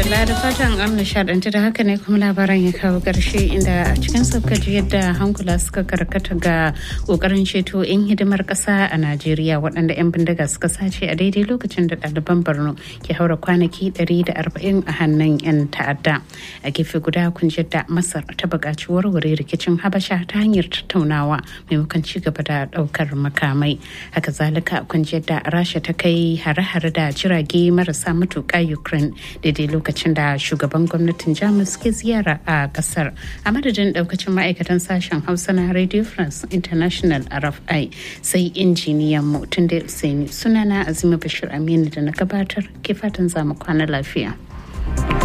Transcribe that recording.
madalla da fatan an nishadanci da haka ne kuma labaran ya kawo ƙarshe inda a cikin saukaji yadda hankula suka karkata ga ƙoƙarin ceto 'yan hidimar ƙasa a najeriya waɗanda 'yan bindiga suka sace a daidai lokacin da ɗaliban borno ke haura kwanaki 140 a hannun 'yan ta'adda a gefe guda kun da masar ta buƙaci warware rikicin habasha ta hanyar tattaunawa maimakon ci gaba da ɗaukar makamai haka zalika kun da rasha ta kai hare-hare da jirage marasa matuƙa ukraine daidai lokacin da shugaban gwamnatin jamus ke ziyara a kasar a madadin daukacin ma'aikatan sashen hausa na radio france international rfi sai injiniyan mu tun da sunana azima bashir aminu da na gabatar ke fatan zamu kwana lafiya.